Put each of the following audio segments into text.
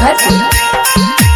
मुजफ्फरपुर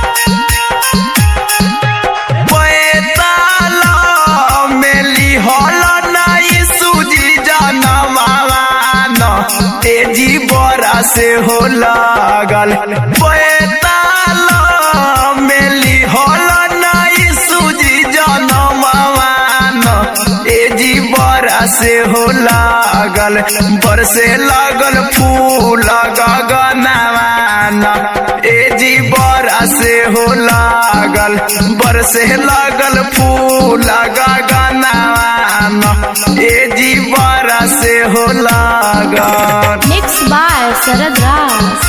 पैताला मेली हल नाई सूजी जनमान तेजी बरा से हो लागल पैताला मेली हल नाई सूजी जनमान तेजी बरा से हो लागल बरसे लागल फूल गगनवान एजी बरा से हो लागल बरसे लागल फूल गगनवान एजी बरा से हो लागल mix by Sharad Raj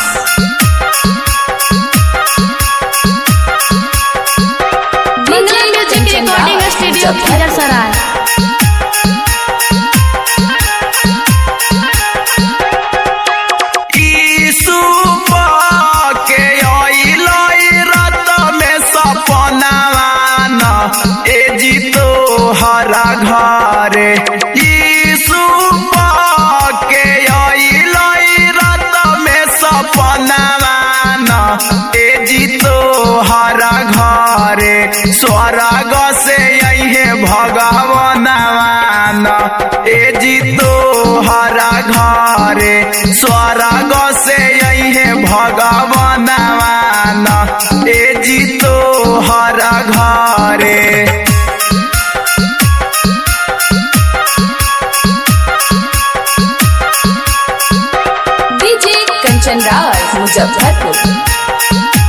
Mangla music recording studio Khizirsarai Yeshu के अइलै रत में सपनावान ए जीतो हरा घरे यीशु के अइलै रत में सपनावान ए जीतो हरा घरे स्वर्ग से अइहे भगवानवान ए जीतो हरा घरे स्वर्ग से अइहे भगवानवान ए जीतो हरा घरे डीजे कंचन राज मुजफ्फरपुर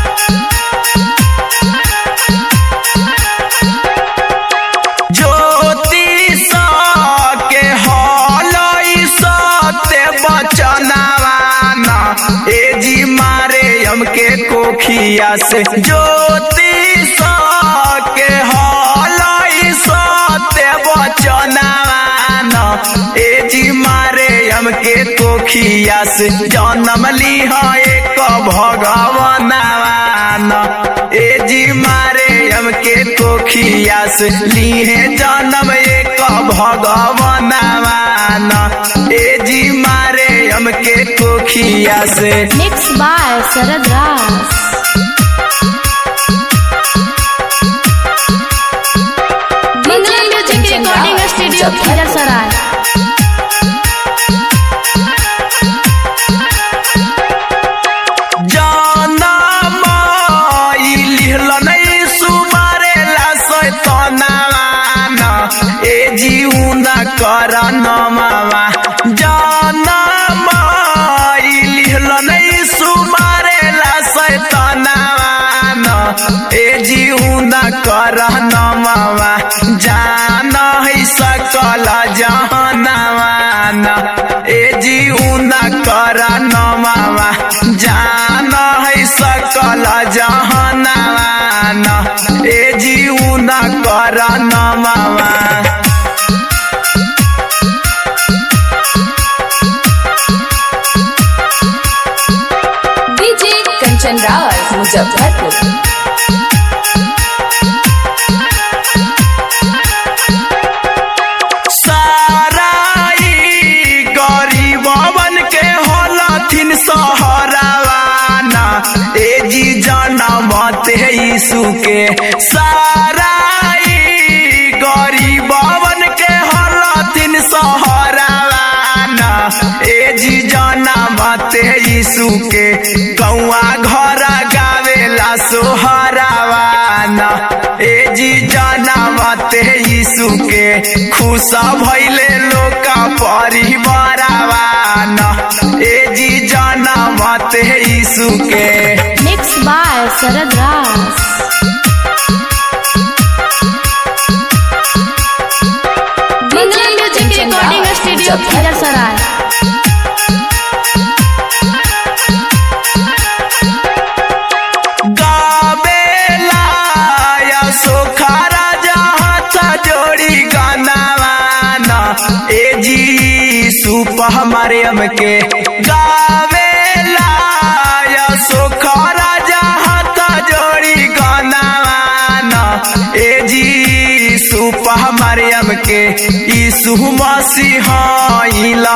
ज्योतिष के हलई सत्य बचनवान ए जी मारे हमके कोखिया से ज्योतिष के हलई सत्य बचनवान ए जी मारे हमके कोखिया से जन्म लिहा एक भगवान ए जी मारे हमके कोखिया से लीहे जन्म एक भगवान ए जी मारे हमके कोखिया से mix by Sharad Raj Mangla music recording studio Khizirsarai जनम लिहल नहीं सुमारे ला सैतनावान ए जीउना कर नमावा जनम लिहल नहीं सुमारे ला सैतनावान ए जीउना कर नमावा जान है सकल जहनवान ए जीउना कर नमावा जान है सकल जहनवान ए जीउना कर नमावा डीजे कंचन राज मुजफ्फरपुर साराई गरीबवन के होलथिन सहरावाना ए जी जनमत है यीशु के साराई गरीबवन के होलथिन सहरावाना ए जी जनमत है यीशु के गौआ घर गावेला सोहरावाना ए जी जनमत है यीशु के खुश भैले लोक परिवारावान ए जी जनमत है यीशु के mix by Sharad Raj Mangla music recording studio Khizirsarai गावेला या सोखारा जहाँ जोड़ी गानावान ए जी सुप हमारे हमके गावेला या सोखारा जहाँ जोड़ी गानावान ए जी सुप हमारे हमके यीशु मसीह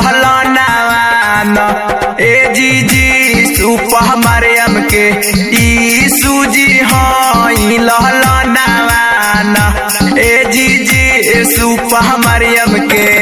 लहलानावान ए जी जी सुप हमारे हमके ई रूप मरियम के